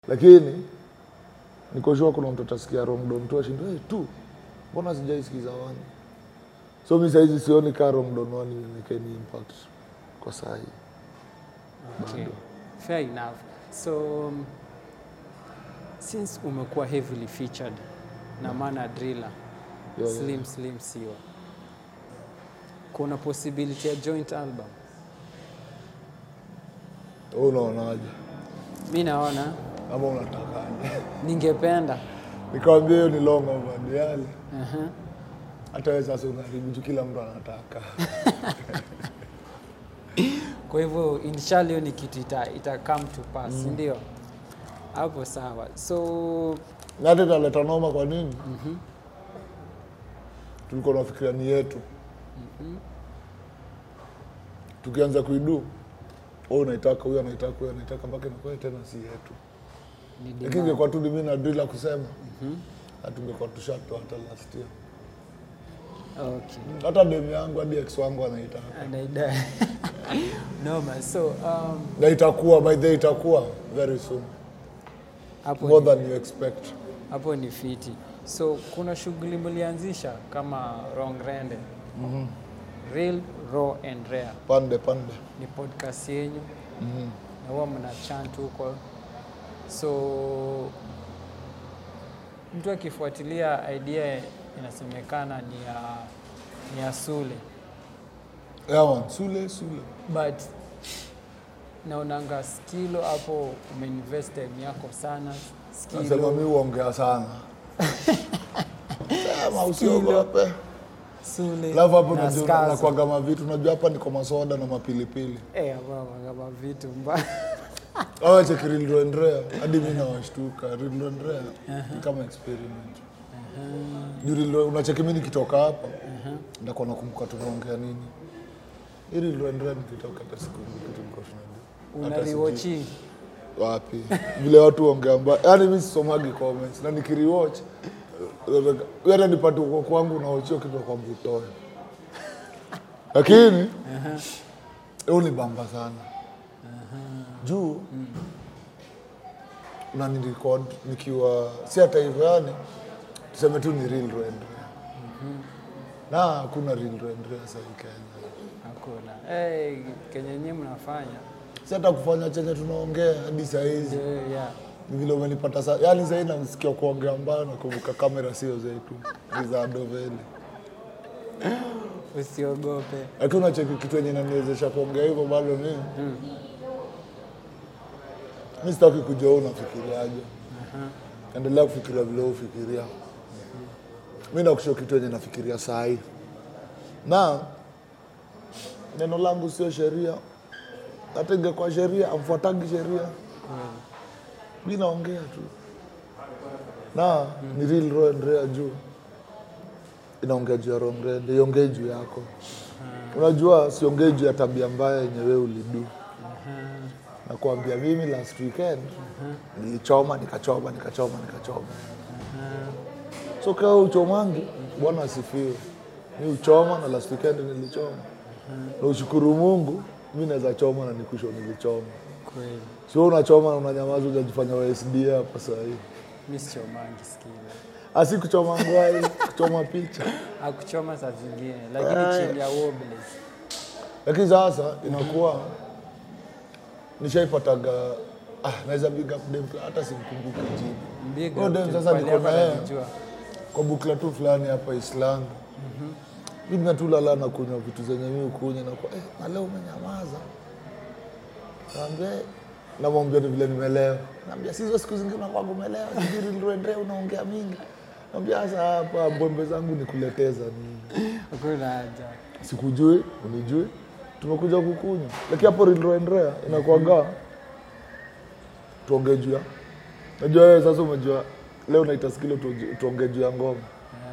lakini nikoshua kuna mtu atasikia rongdon tu ashindo hey, tu mbona sijaisikiza wani so mi saizi sioni kaa rongdon wani imekeni impact kwa saa hii Okay. Fair enough. So um, since umekuwa heavily featured na Mana Driller, Yeah, yeah. Slim Slim Siwa, kuna possibility ya joint album? Wewe unaonaje Mi naona ama unatakaje ningependa nikawambia hiyo ni long overdue uh-huh. hata wewe sasa unaharibu juu kila mtu anataka Kwa hivyo inshallah hiyo ni kitu ita, ita come to pass, mm. ndio hapo sawa. So na hata italeta noma kwa nini tulikuwa nafikiria ni yetu tukianza kuidu wewe unaitaka huyu anaitaka huyu anaitaka mpaka inakuwa tena si yetu ni lakini demand. ingekuwa tu mimi na drila kusema hatungekuwa tushatoa hata last year Okay. hata demu yangu hadi ex wangu anaitaka Anaida. Noma. So um, na itakuwa by the way itakuwa very soon hapo more ni- than you expect hapo ni fiti. So kuna shughuli mlianzisha kama Rongrende mm-hmm. Real Raw and Rare pande pande ni podcast yenyu mm-hmm. na huwa mna chant huko, so mtu akifuatilia idea inasemekana ni ya, ni ya Sule yeah, man. sule sule but naonanga skilo hapo umeinvest time yako sana nasema skilo mi huongea sana sema usiogope Sule alafu hapo na unajua Skazo. nakwaga mavitu unajua hapa niko masoda na mapilipili Eh, baba, kama vitu mbaya awache kirilroendrea hadi mi nawashtuka rilroendrea ni kama experiment Juu Rilro- unacheki mi nikitoka hapa ndakuwa nakumbuka tunaongea nini hii rilroendrea nikitoka hata sikumbuki tulikuwa tunajua una Hata sijui. rewatchi wapi vile watu ongea mbaya yaani mi sisomagi comments na nikiriwatch hata nipate uko kwangu naochio kitu kwamba utoe lakini hiyo ni bamba sana juu unanirekod nikiwa si hata hivyo yani tuseme tu ni real rendrea na hakuna real rendrea sahii kenya hakuna hey, kenye nyinyi mnafanya si hata kufanya chenye tunaongea hadi sahizi ndio yeah. Ni vile umenipata sa yani sahii namsikia kuongea mbaya nakumbuka kamera sio zetu ni za doveli usiogope lakini unacheki kitu yenye naniwezesha kuongea hivyo bado ni mi sitaki kujua wewe unafikiriaje endelea kufikiria vile wewe ufikiria mi nakusho kitu yenye nafikiria saa hii na neno langu sio sheria hata ingekuwa sheria amfuatagi sheria mi naongea tu na ni real raw and rare juu inaongea juu ya rongrende iongee juu yako unajua siongee juu ya tabia mbaya yenye wewe ulidu nakuambia mimi last weekend nilichoma nikachoma nikachoma nikachoma so kaa uchomangi bwana asifiwe mi uchoma na last weekend nilichoma na ushukuru mungu mi naweza choma na nikusho nilichoma kweli sio unachoma na unanyamaza ujajifanya wasda hapa sahii mi sichomangi skilo asi kuchoma ngwai kuchoma picha akuchoma saa zingine lakini chini ya wobles lakini sasa inakuwa nishaipataga ah, naweza big up dem fulani, hata simkumbuki jina Big Huyo up dem to sasa pale niko hapa na yeye najua. kwa bukla tu fulani hapa Islangu mimi natulala na kunywa vitu zenye mimi ukunywa na kwa eh, na leo umenyamaza naambia eh, namwambia ni vile nimelewa naambia sizo siku zingine unakuwa umelewa sijui niliendea unaongea mingi naambia sasa hapa mbwembe zangu nikuleteza nini hakuna haja sikujui unijui tumekuja kukunywa lakini hapo rilroendrea inakuaga tuongee juu ya najua wewe sasa umejua leo naita skilo tuonge- tuongee juu ya ngoma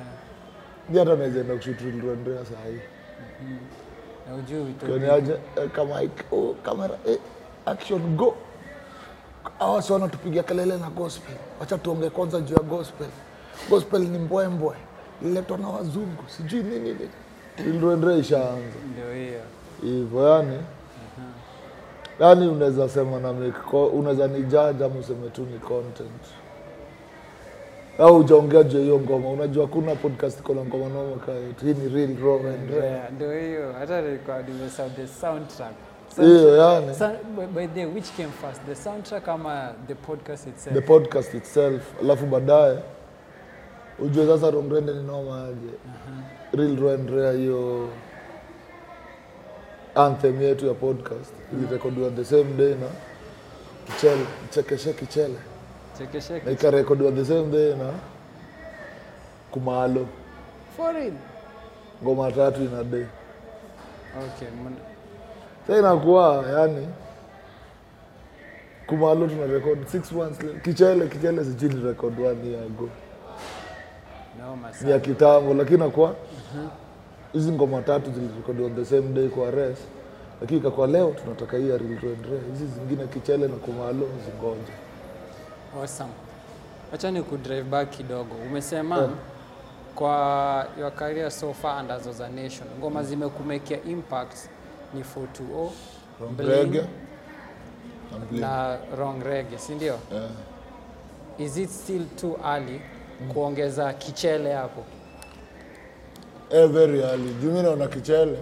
mi hata naweza enda kushut rilroendrea saa hii na ujui vitu kioniaje eh, kama ik- oh, kamera eh, action go awa si wanatupigia kelele na gospel wacha tuongee kwanza juu ya gospel gospel ni mbwembwe ililetwa na wazungu sijui nini nini rilroendrea ishaanza ndio hiyo hivyo yani yaani unaweza sema na make co- unaweza ni judge ama useme tu ni content au ujaongea juu ya hiyo ngoma unajua kuna podcast iko na ngoma noma kaet hii ni real raw and rare Yeah, ndio hiyo hata nilikuwa nimesahau the soundtrack hiyo yani Sa- by- by the way, which came first the soundtrack ama the podcast itself the podcast itself alafu baadaye ujue sasa rongrende ni noma aje real raw and rare hiyo anthem yetu ya podcast ilirekodiwa the same day na kichele chekeshe kichele na chekesheke ikarekodiwa the same day na kumalo for real ngoma tatu ina day okay mna- sa inakuwa yani kumalo tuna record six months later. kichele kichele sijui ni record one year ago noma ni ya sana kitambo lakini nakuwa hizi ngoma tatu zilirekodiwa on the same day kwa res lakini ikakuwa leo tunataka hii ya Real Raw and Rare. hizi zingine kichele na kumalo zingoja awesome acha ni kudrive back kidogo umesema Yeah. kwa your career so far and as a nation ngoma zimekumekia impact ni 420 Bling Reggae na Bling. na wrong reggae si ndio Yeah. is it still too early kuongeza kichele hapo Eh, very early juu mi naona kichele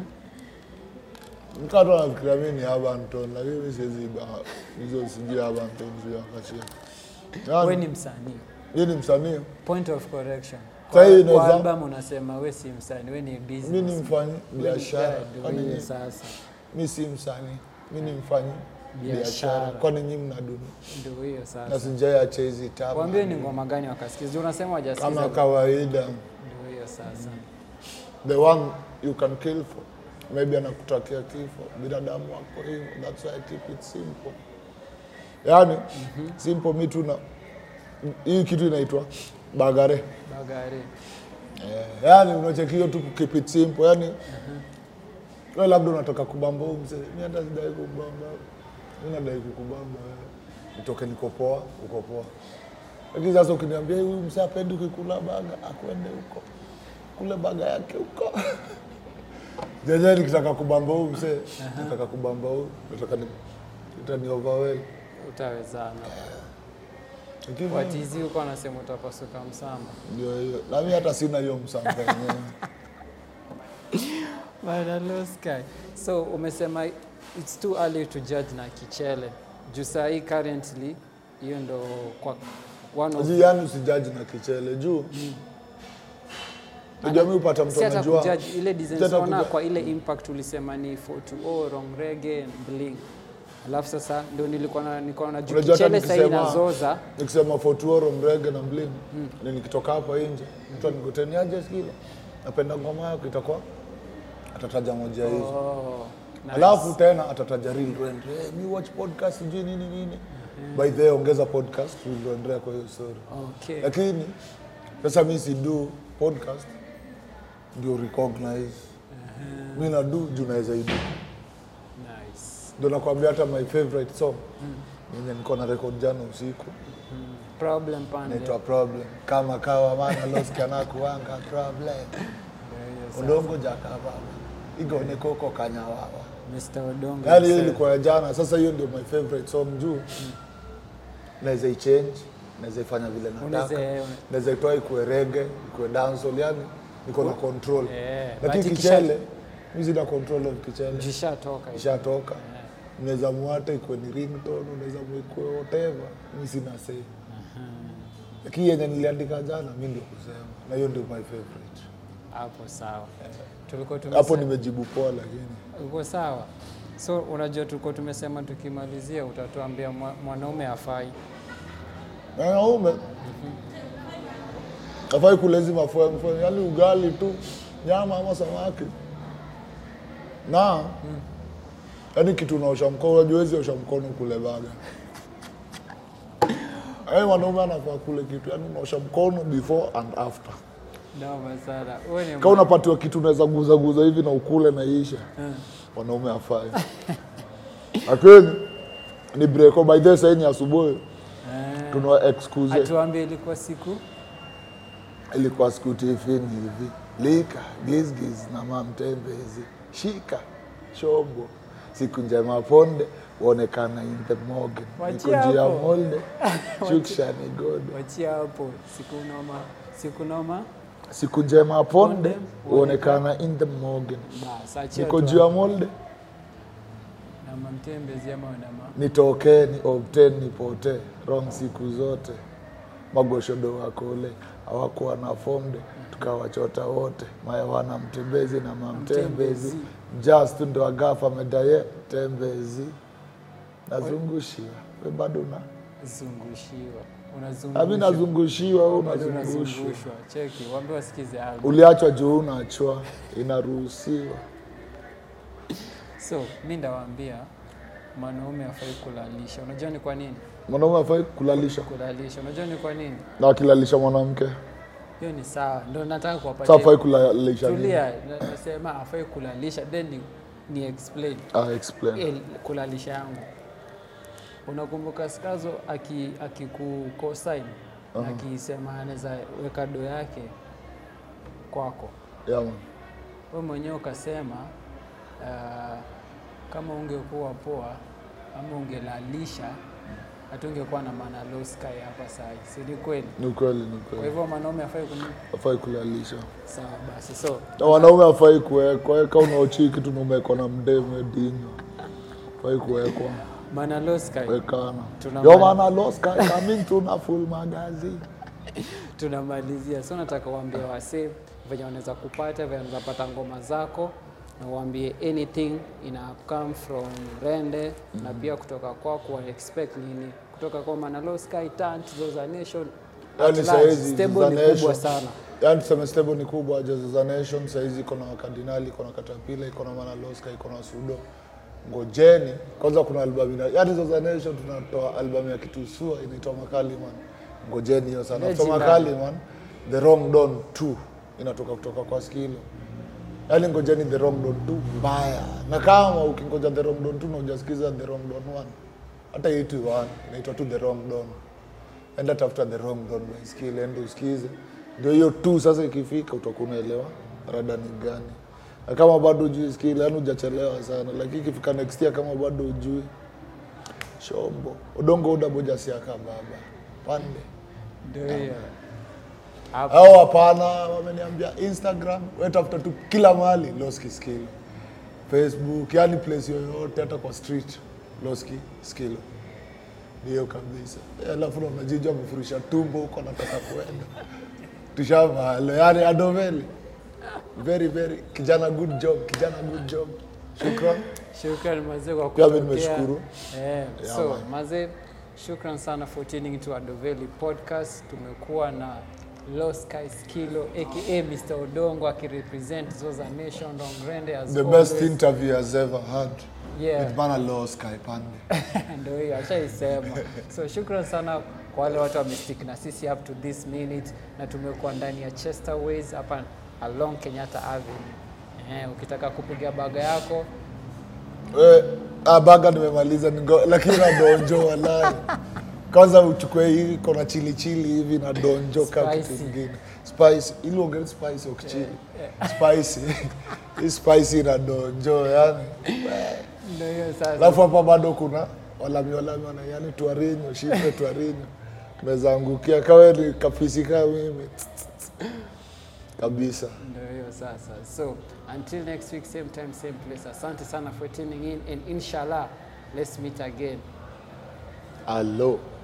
mkatu anafikiria mi ni Abanton lakini mi siwezi iba hizo sijui Abanton sijui akachia we ni msanii mi ni msanii point of correction Saa hii kwa, kwa inaweza- album unasema we si msanii we ni mi ni business mfanyi biashara Yeah, Kwani ndio hiyo nyi- sasa mi si msanii mi ni mfanyi Biashara. biashara kwani nyi mnaduni ndio hiyo na sasa sijaiacha hizi tabu waambie ni ngoma gani wakasikiza Juu unasema wajasikiza kama kawaida ndio hiyo sasa the one you can kill for maybe anakutakia kifo binadamu wako hivyo that's why I keep it simple yani simple mi tuna hii kitu inaitwa bagare bagari eh, yani unachekio tu keep it simple yani we labda unataka kubamba huyu mzee mi hata sidai kubamba mi nadai kukubamba wewe nitoke niko poa uko poa lakini sasa ukiniambia huyu mzee apendi ukikula baga akwende huko kule baga yake huko jenyewe nikitaka kubamba huyu mzee nataka kubamba huyu nataka ni itani overwhelm utawezana lakini watizi huko anasema utapasuka msamba ndio hiyo na mi hata sina hiyo msamba yenyewe Bana low sky. So umesema it's too early to judge na kichele. Juu saa hii currently hiyo ndo kwa one of Sijui yani usijaji na kichele juu najua mi upata mtu si hata anajua kujudge ile design Si hata unaona kuja- kwa ile impact ulisema ni 420 wrong reggae and bling. Alafu sasa ndio nilikuwa na nilikuwa na juu Unajua hata kichele sasa nikisema- inazoza nikisema fotuoro mrege na mlini ni nikitoka hapa nje mtu anikuteniaje skilo napenda ngoma yako itakuwa atataja moja hizo oh, nice. alafu tena atataja real rent hey, mi watch podcast sijui nini nini by the way ongeza podcast real rent kwa hiyo story Okay. lakini sasa mi sidu podcast ndio recognize mi nadu juu naweza idu Nice. ndio nakwambia hata my favorite song yenye niko na record jana usiku Problem pande. naitwa problem kama kawa mana loskianakuanga problem Ndio hiyo udongo jakababa igone koko kanyawawa sasa. Mr. Odongo. yaani hiyo himself. ilikuwa ya jana sasa hiyo ndio my favorite song juu naweza ichange naweza ifanya vile nataka Unaweza- naweza itoa ikuwe rege ikuwe dancehall yani niko na control Eh, lakini but ikisha- kichele mi sina control of kichele Jishatoka. ishatoka unaweza muata ikuwe ni ringtone unaweza mwikue whatever mi sina say lakini yenye niliandika jana mi ndio kusema na hiyo ndio my favorite Hapo sawa. Tulikuwa hapo tumesema nimejibu poa lakini uko sawa. So unajua tulikuwa tumesema tukimalizia utatuambia mwa- mwanaume hafai. wanaume afai kulezi mafuemfue yani ugali tu nyama ama samaki na yani kitu unaosha mkono unajua huwezi osha mkono kule baga Yaani mwanaume anafaa kule kitu yani unaosha mkono before and after Noma sana. Wewe ni kama unapatiwa kitu unaweza guza guza hivi na ukule na iisha wanaume afai lakini ni breko by the saa hii ni asubuhi Eh, tuna excuse atuambie ilikuwa siku ilikuwa siku tifini hivi lika gizgiz na mamtembezi shika shombo siku njema ponde uonekana in the morgan niko Wachia juu ya hapo. molde shuksha ni god wachia hapo siku noma siku noma siku njema ponde Ponde, uonekana in the morgan bas achia niko tu juu ya hapo. molde na mamtembezi ama wanama nitokee ni obtain nipotee wrong siku zote magoshodo wakole hawakuwa na fomde tukawachota wote mayawana mtembezi na mamtembezi Mtembezi. just ndo agafa medaye tembezi nazungushiwa we bado na zungushiwa ami unazungushwa nazungushiwa we bado unazungushwa unazungushwa cheki waambie wasikize album uliachwa juu unachwa inaruhusiwa so mi ndawaambia mwanaume afai kulalisha unajua ni kwa nini mwanaume afai kulalisha kulalisha unajua ni kwa nini na akilalisha mwanamke hiyo ni sawa ndo nataka sa kuwapatia afai kulalisha nini? tulia na- nasema afai kulalisha then ni, ni explain Ah, explain. El, kulalisha yangu unakumbuka skazo aki akikukosain uh-huh. akisema anaweza weka do yake kwako Yeah, man. we mwenyewe ukasema uh, kama ungekuwa poa ama ungelalisha hatungekuwa na maana low sky hapa sahi si ni kweli ni kweli ni kwa kweli hivyo mwanaume afai kuni afai kulalisha sawa basi so na wanaume afai kuwekwa eka unaochii kitu numekwa na mdeme dinyo afai kuwekwa maana low sky wekana Tuna yo mali- maana loska coming tuna full magazine tunamalizia so nataka uambie wasee venye wanaweza kupata venye wanaweza pata ngoma zako na uambie anything ina come from rende na pia kutoka kwako wa expect nini kutoka kwa manalo sky tant zoza nation Yani at large, sahizi stable ni Zoza kubwa Nation- sana yani tuseme stable ni kubwa Jesusa Nation sahizi iko na wakardinali iko na katapila iko na manaloska iko na sudo ngojeni kwanza kuna albamu ina yani Zosa Nation tunatoa albamu ya kitusua inaitwa makali man ngojeni hiyo sana so Legendary. makali man the wrong don 2 inatoka kutoka kwa skilo yani ngojeni the wrong don 2 mbaya na kama ukingoja the wrong don 2 na hujasikiza the wrong don 1 hata hii tu 1 inaitwa tu the wrong don enda tafuta the wrong don by skill ende usikize ndio hiyo tu sasa ikifika utakuwa unaelewa rada ni gani na kama bado ujui skill yani hujachelewa sana lakini ikifika next year kama bado ujui shombo udongo udaboja siaka baba pande ndio hiyo hapo au hapana wameniambia instagram we tafuta tu kila mahali loski skill facebook yani place yoyote hata kwa street loski skill ndiyo kabisa Eh, alafu na unajijua amefurisha tumbo huko anataka kuenda tushamalo yani adoveli very very kijana good job kijana good job shukran shukran mazee kwa Pia mimi kutokea. nimeshukuru. Eh, Yeah, so man. mazee shukran sana for tuning into Adoveli podcast tumekuwa na Low Sky Skilo aka Mr. Odongo akirepresent Zoza Nation Rongrende as the best always. interview has ever had Yeah. with bana low sky pande ndio hiyo ashaisema so shukran sana kwa wale watu wamestick na sisi up to this minute na tumekuwa ndani ya Chesterways hapa along Kenyatta Avenue eh, ukitaka kupiga baga yako We, ah, baga nimemaliza nigo- lakini na donjo walai kwanza uchukue hii iko na chili chili hivi na donjo ka kitu Spicy. ingine spice ili ongele spice ukichili spicy hii spicy na donjo yani ndio hiyo sasa alafu hapa bado kuna walami walami wana yani twarinyo shipe twarinyo mezangukia kawe ni kapisi kaa mimi kabisa ndio hiyo sasa so until next week same time same place asante sana for tuning in and inshallah let's meet again alo